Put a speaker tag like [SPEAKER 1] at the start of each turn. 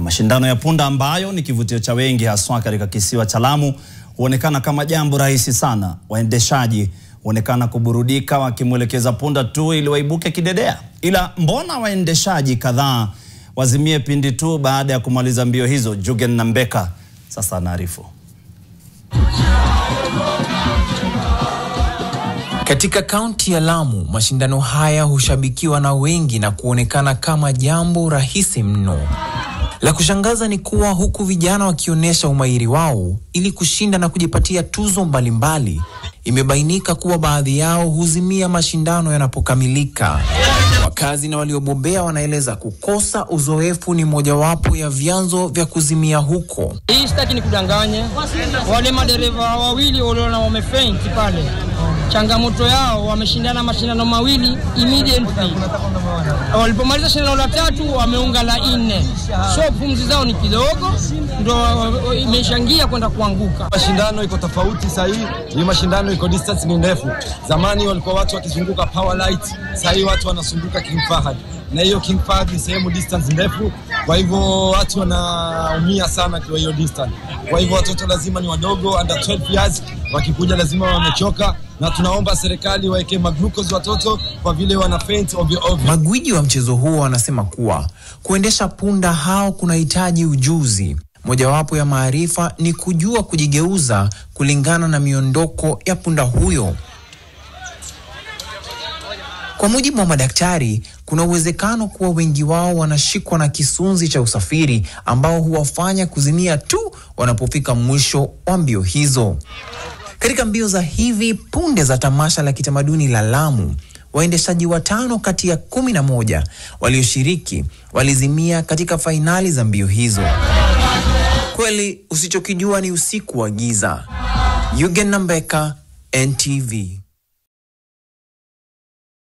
[SPEAKER 1] Mashindano ya punda ambayo ni kivutio cha wengi haswa katika kisiwa cha Lamu huonekana kama jambo rahisi sana. Waendeshaji huonekana kuburudika wakimwelekeza punda tu ili waibuke kidedea. Ila mbona waendeshaji kadhaa wazimie pindi tu baada ya kumaliza mbio hizo? Jugen Nambeka sasa anaarifu.
[SPEAKER 2] Katika kaunti ya Lamu, mashindano haya hushabikiwa na wengi na kuonekana kama jambo rahisi mno. La kushangaza ni kuwa huku vijana wakionyesha umahiri wao ili kushinda na kujipatia tuzo mbalimbali, imebainika kuwa baadhi yao huzimia mashindano yanapokamilika. Wakazi na waliobobea wanaeleza kukosa uzoefu ni mojawapo ya vyanzo vya kuzimia huko.
[SPEAKER 3] Hii sitaki ni kudanganye wale madereva wawili waliona wamefaint pale, changamoto yao wameshindana mashindano mawili immediately, walipomaliza shindano la tatu wameunga la nne, so pumzi zao ni kidogo, ndo imeshangia kwenda kuanguka.
[SPEAKER 4] Mashindano iko tofauti sasa hii, hii mashindano iko distance ni ndefu. Zamani walikuwa watu wakizunguka power light, sasa hii watu wanazunguka King Fahad, na hiyo King Fahad ni sehemu distance ndefu, kwa hivyo watu wanaumia sana kwa hiyo distance. Kwa hivyo watoto lazima ni wadogo under 12 years, wakikuja lazima wamechoka, na tunaomba serikali waeke maglucose watoto kwa vile wana faint ovyo ovyo.
[SPEAKER 2] Magwiji wa mchezo huo wanasema kuwa kuendesha punda hao kunahitaji ujuzi. Mojawapo ya maarifa ni kujua kujigeuza kulingana na miondoko ya punda huyo. Kwa mujibu wa madaktari, kuna uwezekano kuwa wengi wao wanashikwa na kisunzi cha usafiri ambao huwafanya kuzimia tu wanapofika mwisho wa mbio hizo. Katika mbio za hivi punde za tamasha la kitamaduni la Lamu, waendeshaji watano kati ya kumi na moja walioshiriki walizimia katika fainali za mbio hizo. Kweli usichokijua ni usiku wa giza. Yugen Nambeka, NTV.